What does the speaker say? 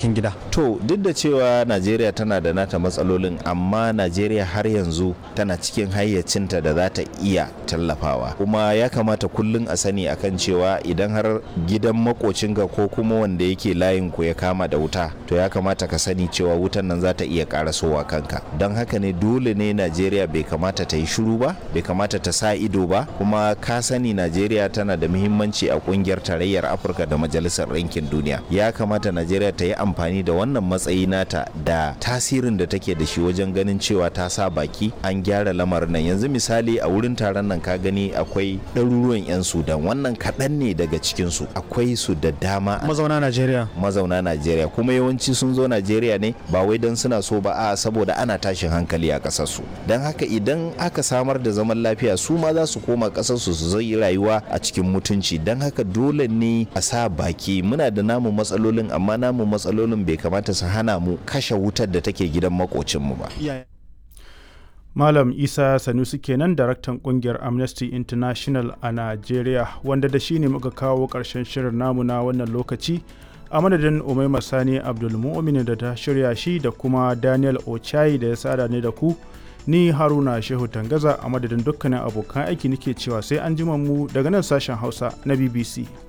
cikin gida to duk da cewa najeriya tana da nata matsalolin amma najeriya har yanzu tana cikin hayyacinta da za ta iya tallafawa kuma ya kamata kullum a sani akan cewa idan har gidan makocinka ko kuma wanda yake layin ku ya kama da wuta to ya kamata ka sani cewa wutan nan za ta iya karasowa kanka don haka ne dole ne najeriya bai kamata ta yi shiru ba bai kamata ta sa ido ba kuma ka sani najeriya tana da muhimmanci a kungiyar tarayyar afirka da majalisar ɗinkin duniya ya kamata najeriya ta yi amfani da wannan matsayi nata da tasirin da take da shi wajen ganin cewa ta sa baki an gyara lamarin nan yanzu misali a wurin taron nan ka gani akwai ɗaruruwan 'yan sudan wannan kaɗan ne daga cikinsu akwai su da dama mazauna najeriya mazauna najeriya kuma yawanci sun zo najeriya ne ba wai don suna so ba a saboda ana tashin hankali a ƙasarsu don haka idan aka samar da zaman lafiya su ma za su koma ƙasarsu su zai rayuwa a cikin mutunci don haka dole ne a sa baki muna da namu matsalolin amma namu matsalolin bai kamata su hana mu kashe wutar da take gidan makocinmu ba Malam Isa Sanusi kenan daraktan kungiyar Amnesty International a Najeriya wanda da shi ne muka kawo ƙarshen shirin namu na wannan lokaci a madadin Umaima Sani Abdulmu'min da ta shirya shi da kuma Daniel Ochai da ya sada ne da ku ni Haruna Shehu Tangaza a madadin dukkanin abokan aiki nake cewa sai an mu daga nan sashen Hausa na BBC.